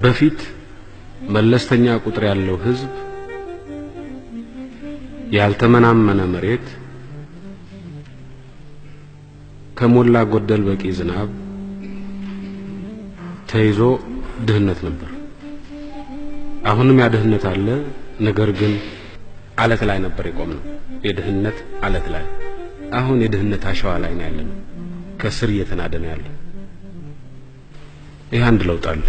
በፊት መለስተኛ ቁጥር ያለው ህዝብ ያልተመናመነ መሬት ከሞላ ጎደል በቂ ዝናብ ተይዞ ድህነት ነበር። አሁንም ያ ድህነት አለ። ነገር ግን አለት ላይ ነበር የቆምነው። የድህነት አለት ላይ አሁን የድህነት አሸዋ ላይ ነው ያለነው። ከስር እየተናደ ነው ያለው። ይህ አንድ ለውጥ አለ።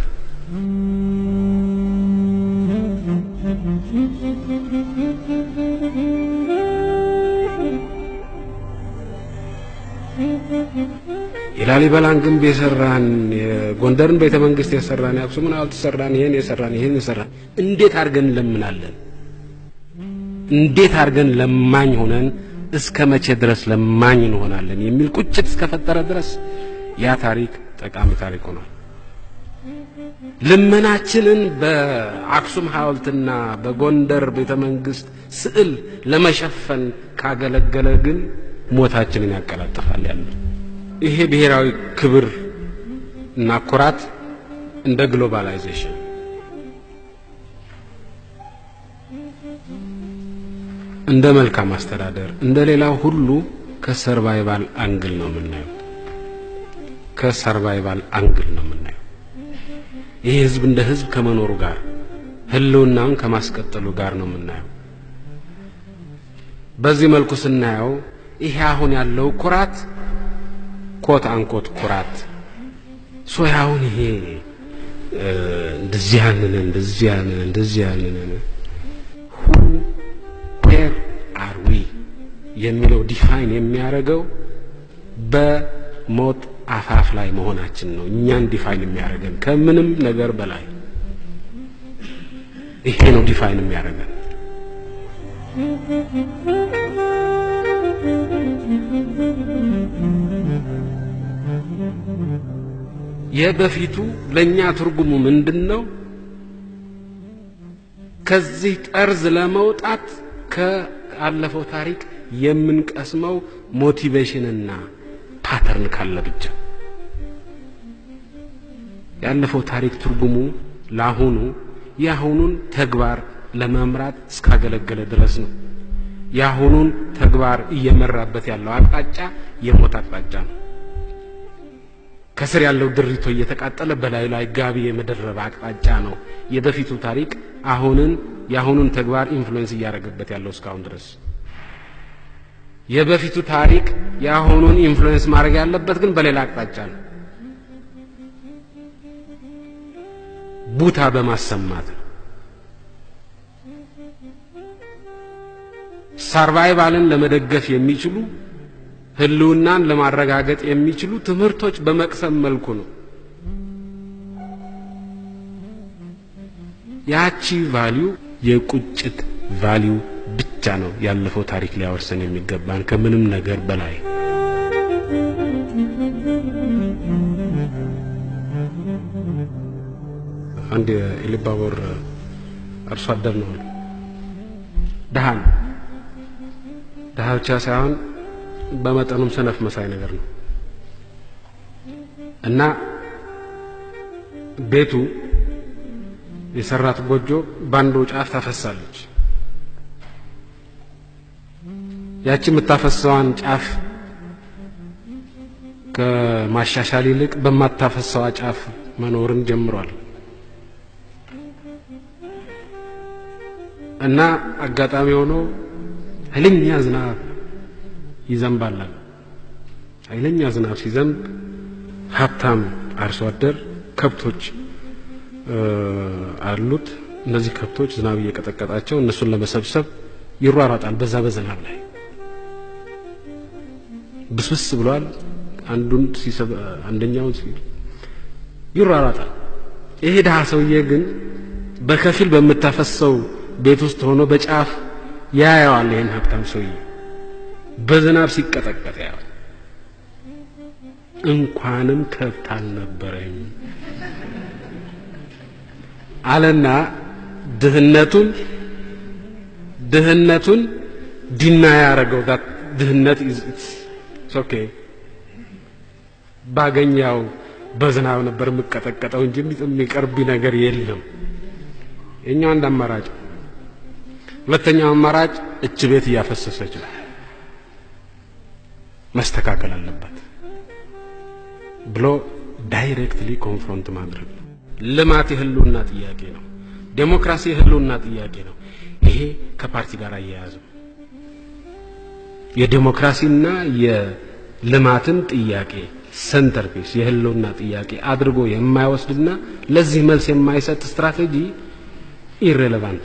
የላሊበላን ግንብ የሰራን የጎንደርን ቤተ መንግስት የሰራን የአክሱምን ሐውልት የሰራን ይህን የሰራን ይህን የሰራን እንዴት አድርገን እንለምናለን? እንዴት አድርገን ለማኝ ሆነን እስከ መቼ ድረስ ለማኝ እንሆናለን? የሚል ቁጭት እስከፈጠረ ድረስ ያ ታሪክ ጠቃሚ ታሪክ ሆኗል። ልመናችንን በአክሱም ሐውልትና በጎንደር ቤተ መንግስት ስዕል ለመሸፈን ካገለገለ ግን ሞታችንን ያቀላጥፋል ያለው ይሄ ብሔራዊ ክብር እና ኩራት እንደ ግሎባላይዜሽን እንደ መልካም አስተዳደር እንደ ሌላው ሁሉ ከሰርቫይቫል አንግል ነው የምናየው። ከሰርቫይቫል አንግል ነው የምናየው። ይሄ ህዝብ እንደ ህዝብ ከመኖሩ ጋር ህልውናውን ከማስቀጠሉ ጋር ነው የምናየው። በዚህ መልኩ ስናየው ይሄ አሁን ያለው ኩራት ኮት አንኮት ኩራት ሶ አሁን ይሄ እንደዚህ ያንን እንደዚህ ያንን እንደዚህ ያንን ሁ ዌር አር ዊ የሚለው ዲፋይን የሚያደርገው በሞት አፋፍ ላይ መሆናችን ነው። እኛን ዲፋይን የሚያደርገን ከምንም ነገር በላይ ይሄ ነው ዲፋይን የሚያደርገን። የበፊቱ ለኛ ትርጉሙ ምንድን ነው? ከዚህ ጠርዝ ለመውጣት ከአለፈው ታሪክ የምንቀስመው ሞቲቬሽንና ፓተርን ካለ ብቻ። ያለፈው ታሪክ ትርጉሙ ለአሁኑ የአሁኑን ተግባር ለመምራት እስካገለገለ ድረስ ነው። የአሁኑን ተግባር እየመራበት ያለው አቅጣጫ የሞት አቅጣጫ ነው። ከስር ያለው ድሪቶ እየተቃጠለ በላዩ ላይ ጋቢ የመደረብ አቅጣጫ ነው። የበፊቱ ታሪክ አሁንን የአሁኑን ተግባር ኢንፍሉዌንስ እያደረገበት ያለው እስካሁን ድረስ። የበፊቱ ታሪክ የአሁኑን ኢንፍሉዌንስ ማድረግ ያለበት ግን በሌላ አቅጣጫ ነው። ቡታ በማሰማት ነው። ሰርቫይቫልን ለመደገፍ የሚችሉ ህልውናን ለማረጋገጥ የሚችሉ ትምህርቶች በመቅሰም መልኩ ነው። ያቺ ቫሊዩ የቁጭት ቫሊዩ ብቻ ነው ያለፈው ታሪክ ሊያወርሰን የሚገባን ከምንም ነገር በላይ። አንድ የኢሉባቦር አርሶ አደር ነው ድሃ ነው። ድሃ ብቻ ሳይሆን በመጠኑም ሰነፍ መሳይ ነገር ነው እና ቤቱ የሰራት ጎጆ ባንዱ ጫፍ ታፈሳለች። ያቺ የምታፈሰዋን ጫፍ ከማሻሻል ይልቅ በማታፈሰዋ ጫፍ መኖርን ጀምሯል እና አጋጣሚ ሆኖ ኃይለኛ ዝናብ ይዘንባል። ኃይለኛ ዝናብ ሲዘንብ ሀብታም አርሶ አደር ከብቶች አሉት። እነዚህ ከብቶች ዝናብ እየቀጠቀጣቸው እነሱን ለመሰብሰብ ይሯሯጣል። በዛ በዝናብ ላይ ብስብስ ብሏል። አንዱን ሲሰብ አንደኛውን ሲ ይሯሯጣል። ይሄ ድሃ ሰውዬ ግን በከፊል በምታፈሰው ቤት ውስጥ ሆኖ በጫፍ ያየዋል። ይህን ሀብታም ሰውዬ በዝናብ ሲቀጠቀጥ ያው እንኳንም ከብት አልነበረኝ አለና ድህነቱን ድህነቱን ዲና ያደረገው ድህነት ኦኬ ባገኛው በዝናብ ነበር የምቀጠቀጠው እንጂ የሚቀርብ ነገር የለም። የኛው አንድ አማራጭ። ሁለተኛው አማራጭ እች ቤት እያፈሰሰች ነው፣ መስተካከል አለባት ብሎ ዳይሬክትሊ ኮንፍሮንት ማድረግ ነው። ልማት የህልውና ጥያቄ ነው። ዴሞክራሲ የህልውና ጥያቄ ነው። ይሄ ከፓርቲ ጋር አያያዝም። የዴሞክራሲና የልማትን ጥያቄ ሰንተር ፒስ የህልውና ጥያቄ አድርጎ የማይወስድና ለዚህ መልስ የማይሰጥ ስትራቴጂ ኢሬሌቫንት፣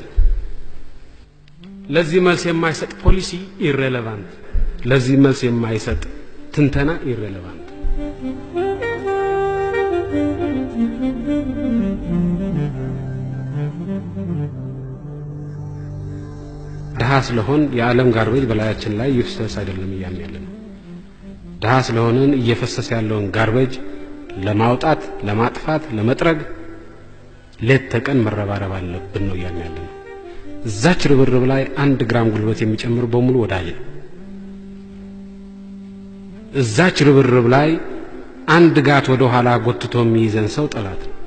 ለዚህ መልስ የማይሰጥ ፖሊሲ ኢሬሌቫንት፣ ለዚህ መልስ የማይሰጥ ትንተና ኢሬሌቫንት። ድሀ ስለሆን የዓለም ጋርቤጅ በላያችን ላይ ይፍሰስ አይደለም እያልን ያለ ነው። ድሀ ስለሆንን እየፈሰሰ ያለውን ጋርቤጅ ለማውጣት፣ ለማጥፋት፣ ለመጥረግ ሌት ተቀን መረባረብ አለብን ነው እያልን ያለ ነው። እዛች ርብርብ ላይ አንድ ግራም ጉልበት የሚጨምር በሙሉ ወዳጅ ነው። እዛች ርብርብ ላይ አንድ ጋት ወደ ኋላ ጎትቶ የሚይዘን ሰው ጠላት ነው።